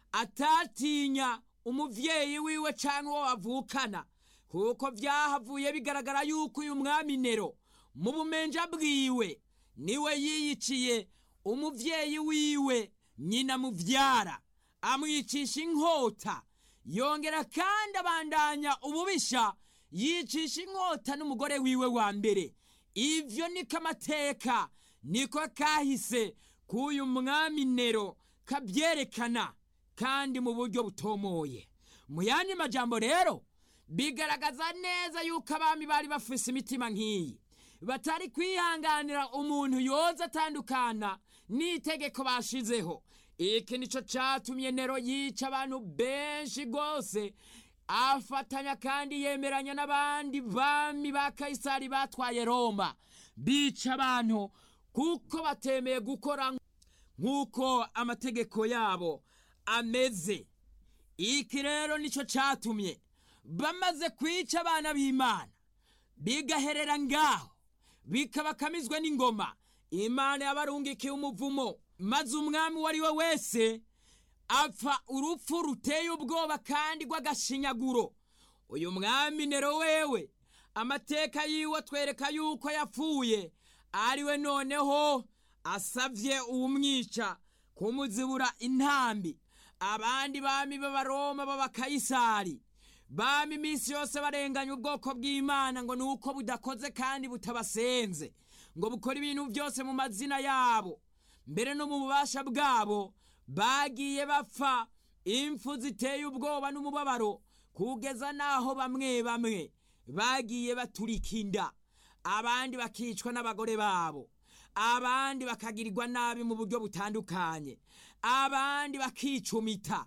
atatinya umuvyeyi wiwe canke uwo bavukana kuko vyahavuye bigaragara yuko uyu mwami nero mu bumenja bwiwe niwe yiyiciye umuvyeyi wiwe nyina muvyara amwicisha inkota yongera kandi abandanya ububisha yicisha inkota n'umugore wiwe wa mbere ivyo niko amateka niko kahise k'uyu mwami nero kabyerekana kandi mu buryo butomoye mu yandi majambo rero bigaragaza neza yuko abami bari bafise imitima nk'iyi batari kwihanganira umuntu yoza atandukana n'itegeko bashizeho iki nico catumye nero yica abantu benshi rwose afatanya kandi yemeranya n'abandi bami ba kayisari batwaye roma bica abantu kuko batemeye gukora nk'uko amategeko yabo ameze iki rero nicyo catumye bamaze kwica abana b'imana bigaherera ngaho bikabakamizwa n'ingoma imana yabarungikiye umuvumo maze umwami uwo ari we wese apfa urupfu ruteye ubwoba kandi rw'agashinyaguro uyu mwami nero wewe amateka yiwe atwereka yuko yapfuye ari we noneho asavye uwumwica kumuzibura intambi abandi bami b'abaroma b'abakayisari bami iminsi yose barenganya ubwoko bw'imana ngo ni uko budakoze kandi butabasenze ngo bukora ibintu byose mu mazina yabo mbere no mu bubasha bwabo bagiye bapfa impfu ziteye ubwoba n'umubabaro kugeza n'aho bamwe bamwe bagiye baturika inda abandi bakicwa n'abagore babo abandi bakagirirwa nabi mu buryo butandukanye abandi bakicumita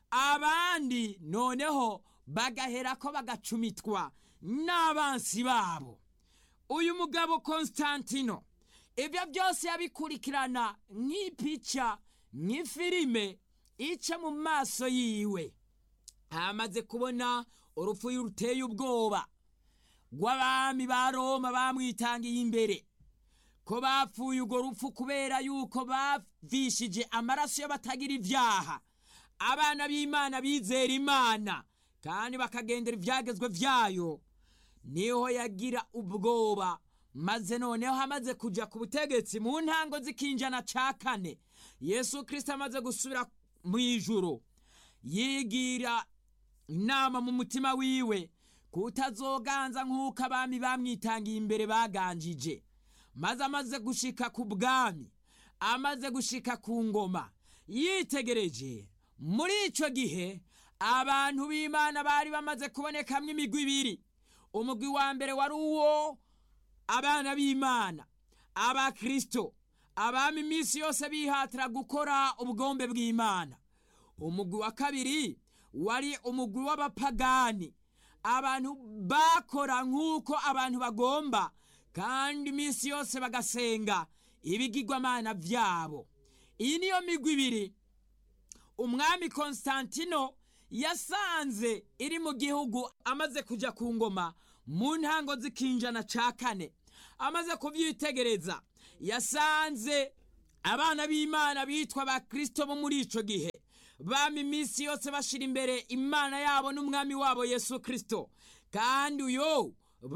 abandi noneho bagahera ko bagacumitwa n'abansi babo uyu mugabo konstantino ibyo byose yabikurikirana nk'ipica nk'ifilime ica mu maso yiwe amaze kubona urupfu ruteye ubwoba rw'abami ba roma bamwitangiye imbere ko bapfuye urwo rupfu kubera yuko bavishije amaraso y'abatagira ibyaha abana b'imana bizera imana kandi bakagendera ibyagezwe byayo niho yagira ubwoba maze noneho amaze kujya ku butegetsi mu ntango z'ikinjana ca kane yesu kirisito amaze gusubira mu ijuru yigira inama mu mutima wiwe kutazoganza nk'uko abami bamwitangiye imbere baganjije maze amaze gushika ku bwami amaze gushika ku ngoma yitegereje muri icyo gihe abantu b'imana bari bamaze kubonekamwo imigwi ibiri umugwi wa mbere wari uwo abana b'imana abakirisito abami iminsi yose bihatira gukora ubwombe bw'imana umugwi wa kabiri wari umugwi w'abapagani abantu bakora nk'uko abantu bagomba kandi iminsi yose bagasenga ibigirwamana byabo iyi niyo migwi ibiri umwami konstantino yasanze iri mu gihugu amaze kujya ku ngoma mu ntango z'ikinjana ca kane amaze kuvyitegereza yasanze abana b'imana bitwa ba kristo bo muri ico gihe bama iminsi yose bashira imbere imana yabo n'umwami wabo yesu kristo kandi uyo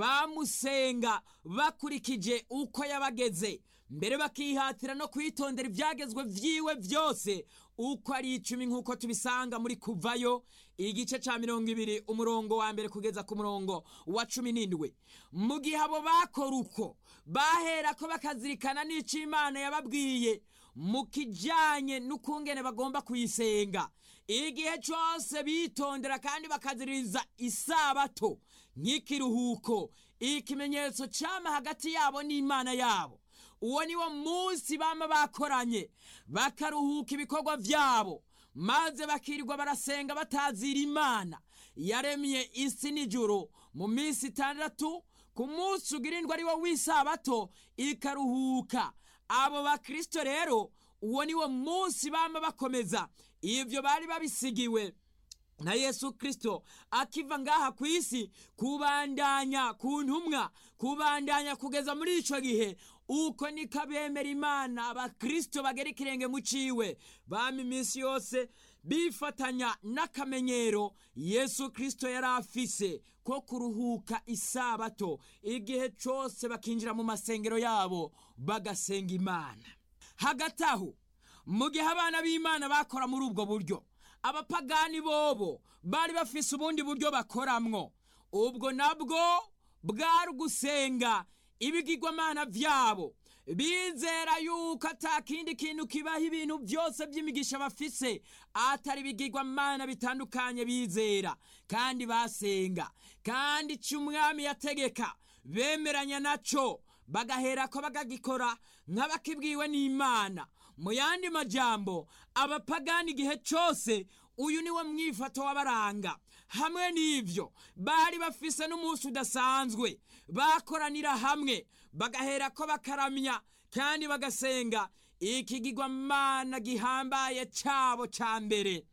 bamusenga bakurikije uko yabageze mbere bakihatira no kwitondera ibyagezwe vyiwe byose uko ari icumi nk'uko tubisanga muri kuvayo igice ca mirongo ibiri umurongo wa mbere kugeza ku murongo wa cumi n'indwi mu gihe abo bakora uko baherako bakazirikana n'ico imana yababwiye mu kijanye n'ukungene bagomba kuyisenga igihe cose bitondera kandi bakaziririza isabato nk'ikiruhuko ikimenyetso cama hagati yabo n'imana yabo uwo ni wo munsi bama bakoranye bakaruhuka ibikorwa vyabo maze bakirirwa barasenga batazira imana yaremye isi n'ijuru mu minsi itandatu ku munsi ugirindwa ari wo w'isabato ikaruhuka abo bakristo rero uwo ni wo munsi bama bakomeza ivyo bari babisigiwe na yesu kristo akiva ngaha ku isi kubandanya ku ntumwa kubandanya kugeza muri ico gihe uko niko abemera imana abakristo bagera ikirenge mu ciwe bama iminsi yose bifatanya n'akamenyero yesu kristo yari afise ko kuruhuka isabato igihe cose bakinjira mu masengero yabo bagasenga imana hagati aho mu gihe abana b'imana bakora muri ubwo buryo abapagani bobo bari bafise ubundi buryo bakoramwo ubwo nabwo bwari ugusenga ibigirwamana vyabo bizera yuko ata kindi kintu kibaho ibintu byose by'imigisha bafise atari ibigirwamana bitandukanye bizera kandi basenga kandi ico umwami yategeka bemeranya naco bagaherako bagagikora nk'abakibwiwe n'imana mu yandi majambo abapagani igihe cose uyu niwo mwifato w'abaranga hamwe n'ivyo bari bafise n'umunsi udasanzwe bakoranira hamwe bagaherako bakaramya kandi bagasenga ikigirwamana gihambaye cabo ca mbere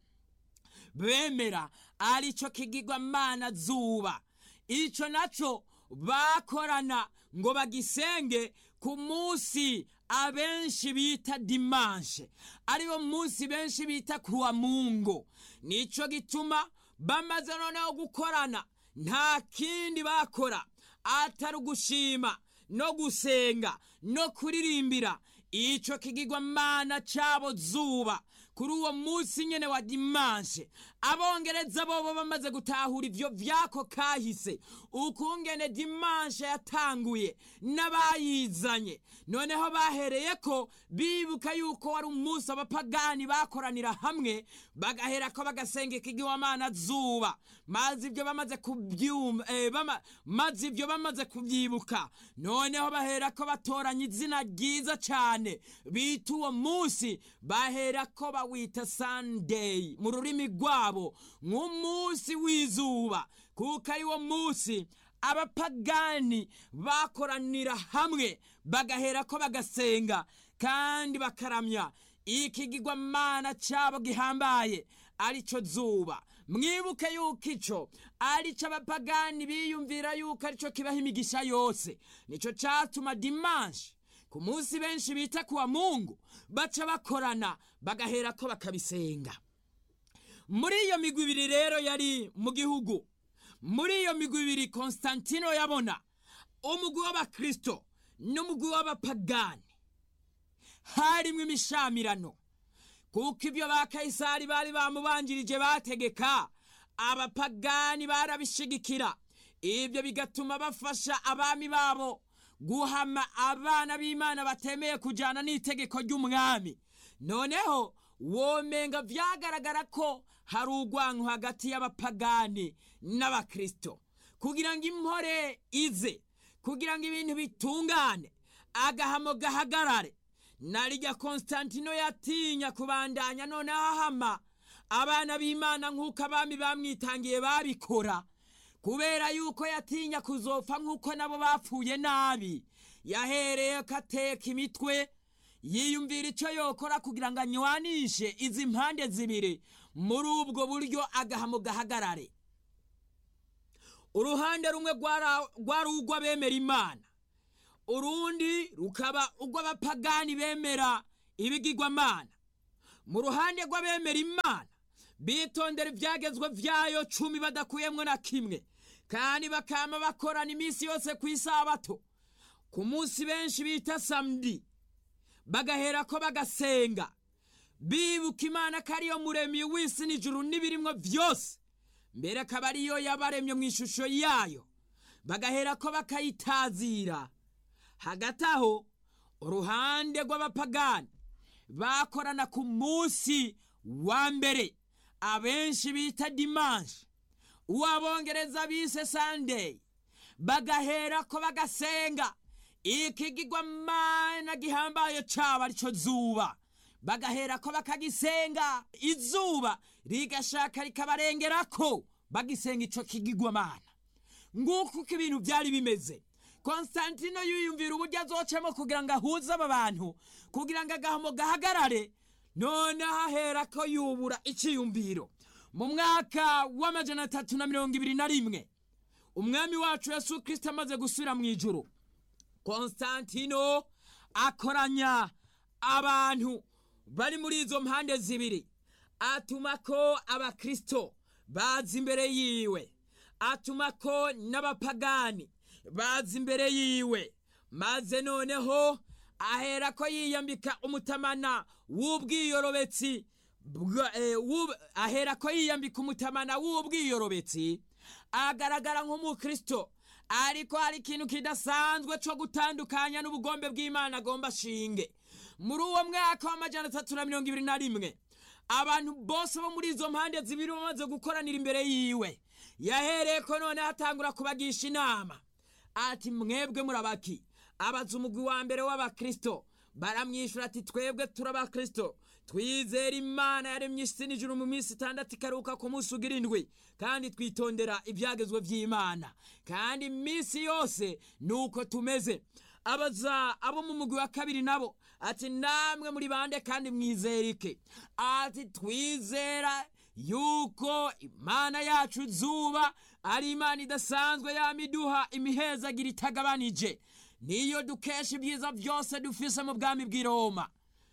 bemera arico kigirwamana zuba ico naco bakorana ngo bagisenge ku munsi abenshi bita dimanshe ariwo munsi benshi bita kuwa mungu nico gituma bamaze noneho gukorana nta kindi bakora atari ugushima no gusenga no kuririmbira ico kigirwamana cabo zuba kuri uwo munsi nyene wa dimanshe abongereza bobo bamaze gutahura ivyo vyako kahise ukungene dimanshe yatanguye n'abayizanye noneho bahereyeko bibuka yuko wari umunsi abapagani bakoranira hamwe bagaherako bagasenga ikigirwamana zuba maze ivyo bamaze kubyumva eh, bama, maze ivyo bamaze kuvyibuka noneho baherako batoranya izina ryiza cane bita uwo munsi baherako bawita sunday mu rurimi rwabo nk'umunsi w'izuba kuko ari wo munsi abapagani bakoranira hamwe bagaherako bagasenga kandi bakaramya ikigirwamana cabo gihambaye arico zuba mwibuke yuko ico arico abapagani biyumvira yuko arico kibaho imigisha yose nico catuma dimanshi ku munsi benshi bita kuwa mungu baca bakorana bagaherako bakabisenga muri iyo migwi ibiri rero yari mu gihugu muri iyo migwi ibiri konstantino yabona umugwi w'abakristo n'umugwi w'abapagani harimwo imishamirano kuko ibyo ba kayisari bari bamubanjirije bategeka abapagani barabishigikira ibyo bigatuma bafasha abami babo guhama abana b'imana batemeye kujyana n'itegeko ry'umwami noneho womenga vyagaragara ko hari urwanko hagati y'abapagani n'abakristo kugira ngo impore ize kugira ngo ibintu bitungane agahamo gahagarare narirya konstantino yatinya kubandanya noneho ahama abana b'imana nk'uko abami bamwitangiye babikora kubera yuko yatinya kuzopfa nk'uko nabo bapfuye nabi yahereye ko ateka imitwe yiyumvira icyo yokora kugira ngo anywanishe izi mpande zibiri muri ubwo buryo agahamo gahagarare uruhande rumwe rwari urw'abemera imana urundi rukaba urw'abapagani bemera ibigirwamana mu ruhande rw'abemera imana bitondera ibyagezwe byayo cumi badakuyemo na kimwe kandi bakama bakorana iminsi yose ku isabato ku munsi benshi bita samedi bagahera ko bagasenga bibuka imana ko ariyo muremyi w'isi n'ijuru n'ibirimwo byose mbere akaba ariyo yabaremye mu ishusho yayo bagahera ko bakayitazira hagati aho uruhande rw'abapagani bakorana ku munsi wa mbere abenshi bita dimanshi uwabongereza bise sandeyi bagahera ko bagasenga ikigirwamana gihambaye caba arico zuba bagahera ko bakagisenga izuba rigashaka rikabarengerako bagisenga ico kigirwamana nguko uko ibintu byari bimeze konstantino yiyumvira uburyo azocamo kugira ngo ahuze aba bantu kugira ngo agahamo gahagarare none ahera ko yubura icyiyumviro mu mwaka w'amajana atatu na mirongo ibiri na rimwe umwami wacu yesu kirisito amaze gusubira mu ijuru konstantino akoranya abantu bari muri izo mpande zibiri atuma ko abakirisito baza imbere yiwe atuma ko n'abapagani baza imbere yiwe maze noneho ahera ko yiyambika umutamana w'ubwiyorobetsi ahera ko yiyambika umutamana w'ubwiyorobetsi agaragara nk'umukristo ariko hari ikintu kidasanzwe cyo gutandukanya n'ubugombe bw'imana agomba ashinge muri uwo mwaka w'amajana atatu na mirongo ibiri na rimwe abantu bose bo muri izo mpande zibiri bamaze gukoranira imbere yiwe yahereye ko noneho atangura kubagisha inama ati mwebwe murabaki abaza umugwi wa mbere w'abakristo baramwishyura ati twebwe turabakristo twizera imana yaremye isi n'ijuru mu minsi itandatu ikaruka ku munsi ugira indwi kandi twitondera ibyagezwe by'imana kandi iminsi yose ni uko tumeze abaza abo mu mugwi wa kabiri nabo ati namwe muri bande kandi mwizerike ati twizera yuko imana yacu zuba ari imana idasanzwe yamiduha imihezagira itagabanije niyo dukesha ibyiza byose dufise mu bwami bw'i roma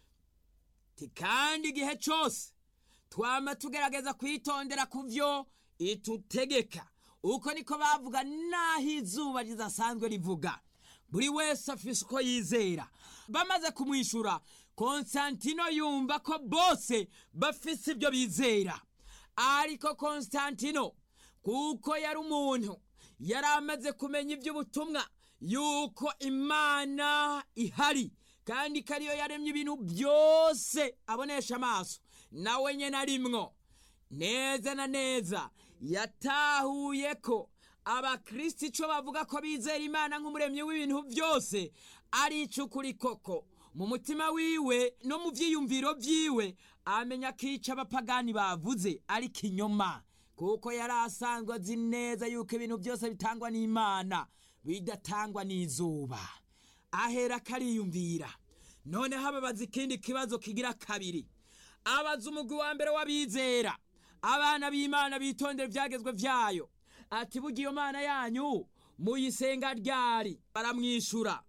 kandi igihe cyose twama tugerageza kwitondera ku byo itutegeka uko niko bavuga n'aho izuba ridasanzwe rivuga buri wese afise uko yizera bamaze kumwishyura konstantino yumva ko bose bafise ibyo bizera ariko konstantino kuko yari umuntu yari amaze kumenya iby'ubutumwa yuko imana ihari kandi ko ariyo yaremye ibintu byose abonesha amaso nawe nyine arimwo neza na neza yatahuye ko abakristo icyo bavuga ko bizera imana nk'umuremyi w'ibintu byose ari icukuri koko mu mutima wiwe no mu byiyumviro byiwe amenya ko icyo abapagani bavuze ari kinyoma kuko yari asanzwe azi neza yuko ibintu byose bitangwa n'imana bidatangwa n'izuba ahera akariyumvira noneho ababaza ikindi kibazo kigira kabiri abaza umugwi wa mbere w'abizera abana b'imana bitondera ibyagezwe byayo ati burya iyo mana yanyu muyisenga ryari baramwishyura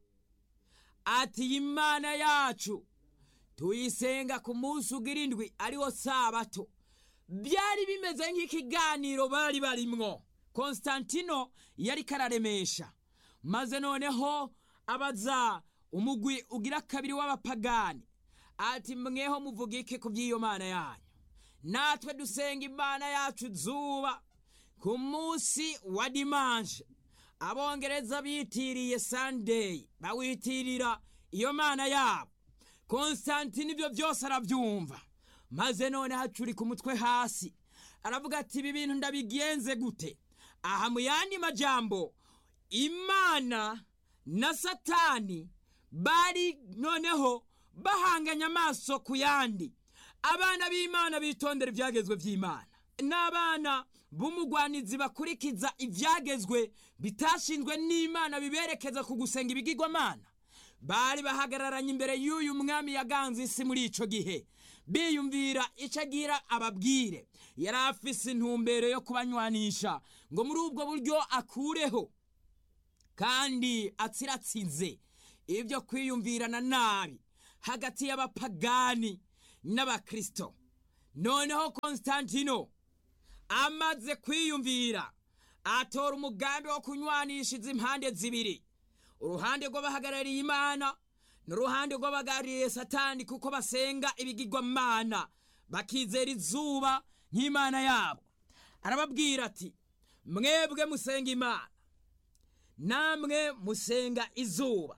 ati iyi mana yacu tuyisenga ku munsi ugira indwi ariwo sabato byari bimeze nk'ikiganiro bari barimwo konstantino yari kararemesha maze noneho abaza umugwi ugira kabiri w'abapagani ati mweho muvuga iki ku by'iyo mana yanyu natwe dusenga imana yacu zuba ku munsi wa dimanje abongereza bitiriye sandeyi bawitirira iyo mana yabo konstantine ibyo byose arabyumva maze none hacurika umutwe hasi aravuga ati ibi bintu ndabigenze gute aha mu yandi majambo imana na satani bari noneho bahanganye amaso ku yandi abana b'imana bitondera ibyagezwe by'imana n'abana b'umugwanizi bakurikiza ibyagezwe bitashinzwe n'imana biberekeza ku gusenga ibigirwamana bari bahagararanye imbere y'uyu mwami yaganze isi muri icyo gihe biyumvira icyo agira ababwire yari afise intumbero yo kubanywanisha ngo muri ubwo buryo akureho kandi atsiratsinze ibyo kwiyumvirana nabi hagati y'abapagani n'abakristo noneho konstantino amaze kwiyumvira atora umugambi wo kunywanisha izi impande zibiri uruhande rw'abahagarariye imana n'uruhande rw'abahagarariye satani kuko basenga ibigirwamana bakizera izuba nk'imana yabo arababwira ati mwebwe musenga imana namwe musenga izuba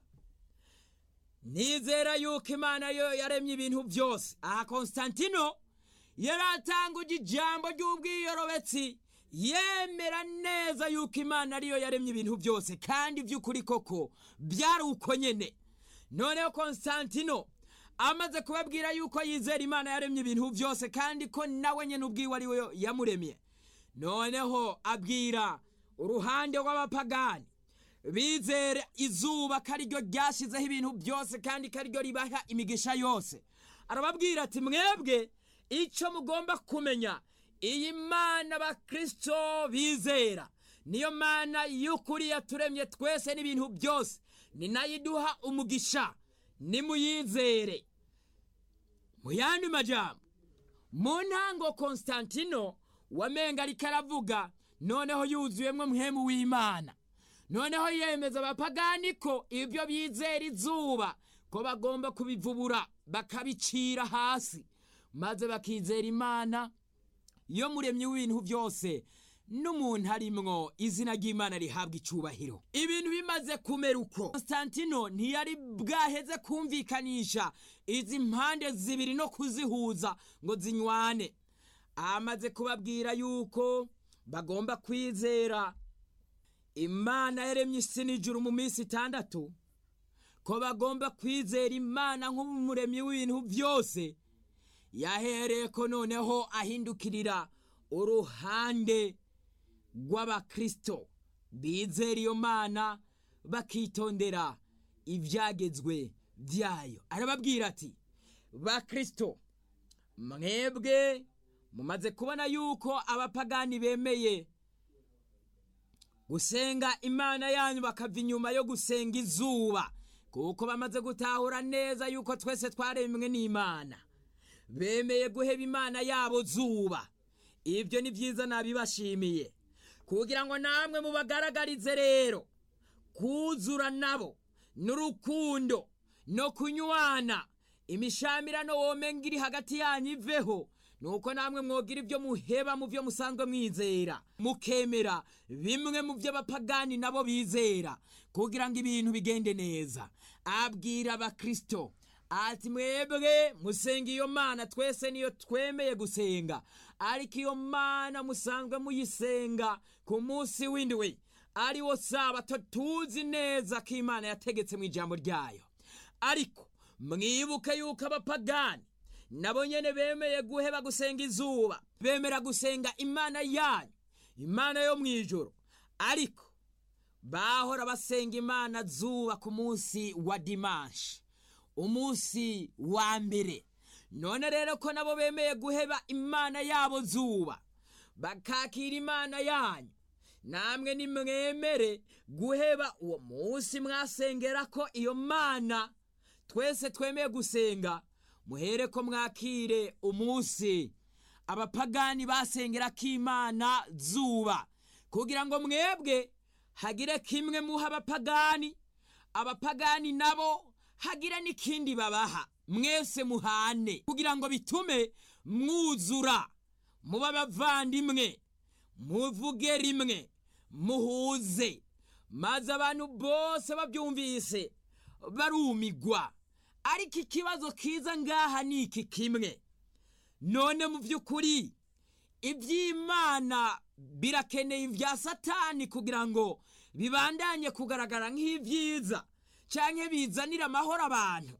nizera yuko imana yo yaremye ibintu byose aha konstantino yari atanguje ijambo ry'ubwiyorobetsi yemera neza yuko imana ariyo yaremye ibintu byose kandi by'ukuri koko byari uko nyene noneho konstantino amaze kubabwira yuko yizera imana yaremye ibintu byose kandi ko nawe nyene ubwiwe ari we yamuremye noneho abwira uruhande rw'abapagani bizere izuba ko ariryo ryashyizeho ibintu byose kandi ko ariryo ribaha imigisha yose arababwira ati mwebwe icyo mugomba kumenya iyi mana abakristo bizera niyo mana y'ukuri yaturemye twese n'ibintu byose ni nayo iduha umugisha nimuyizere mu yandi majambo mu ntango konstantino wamenga ariko aravuga noneho yuzuyemo muhemu w'imana noneho yemeza abapagani ko ibyo bizera izuba ko bagomba kubivubura bakabicira hasi maze bakizera imana yo muremyi w'ibintu byose n'umuntu arimwo izina ry'imana rihabwa icyubahiro ibintu bimaze kumera uko konstantino ntiyari bwaheze kumvikanisha izi mpande zibiri no kuzihuza ngo zinywane amaze kubabwira yuko bagomba kwizera imana yaremye isi n'ijuru mu minsi itandatu ko bagomba kwizera imana nk'umuremyi w'ibintu byose yahereye ko noneho ahindukirira uruhande rw'abakristo bizera iyo mana bakitondera ibyagezwe byayo arababwira ati bakristo mwebwe mumaze kubona yuko abapagani bemeye gusenga imana yanyu bakava inyuma yo gusenga izuba kuko bamaze gutahura neza yuko twese twaremwe n'imana bemeye guheba imana yabo zuba ibyo ni byiza nabibashimiye kugira ngo namwe mubagaragarize rero kuzura nabo n'urukundo no kunywana imishamirano womenga iri hagati yanyu iveho nuko namwe mwogira ibyo muheba mu byo musanzwe mwizera mukemera bimwe mu byo abapagani nabo bizera kugira ngo ibintu bigende neza abwira abakristo ati mwebwe musenga iyo mana twese niyo twemeye gusenga ariko iyo mana musanzwe muyisenga ku munsi w'indwi ari wo sabato tuzi neza ko imana yategetse mu ijambo ryayo ariko mwibuke yuko abapagani nabo nyene bemeye guheba gusenga izuba bemera gusenga imana yanyu imana yo mu ijoro ariko bahora basenga imana zuba ku munsi wa dimanshi umunsi wa mbere none rero ko nabo bemeye guheba imana yabo zuba bakakira imana yanyu namwe nimwemere guheba uwo munsi mwasengera ko iyo mana twese twemeye gusenga muhere ko mwakire umunsi abapagani basengera ko imana zuba kugira ngo mwebwe hagire kimwe muha abapagani abapagani nabo hagire n'ikindi babaha mwese muhane kugira ngo bitume mwuzura muba abavandimwe muvuge rimwe muhuze maze abantu bose babyumvise barumigwa ariko ikibazo kiza ngaha ni iki kimwe none mu by'ukuri iby'imana birakeneye ibya satani kugira ngo bibandanye kugaragara nk'ibyiza cyangwa bizanire amahoro abantu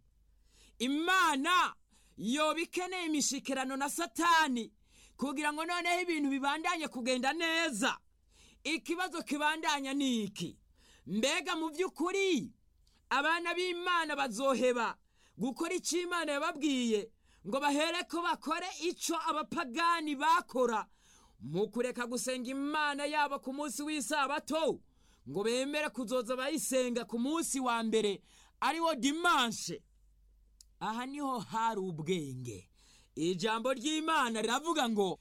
imana yoba ikeneye imishikirano na satani kugira ngo noneho ibintu bibandanye kugenda neza ikibazo kibandanya ni iki mbega mu by'ukuri abana b'imana bazoheba gukora icyo imana yababwiye ngo bahereko bakore icyo abapagani bakora mu kureka gusenga imana yabo ku munsi w'isabato ngo bemere kuzoza bayisenga ku munsi wa mbere ariwo dimanshe aha niho hari ubwenge ijambo ry'imana riravuga ngo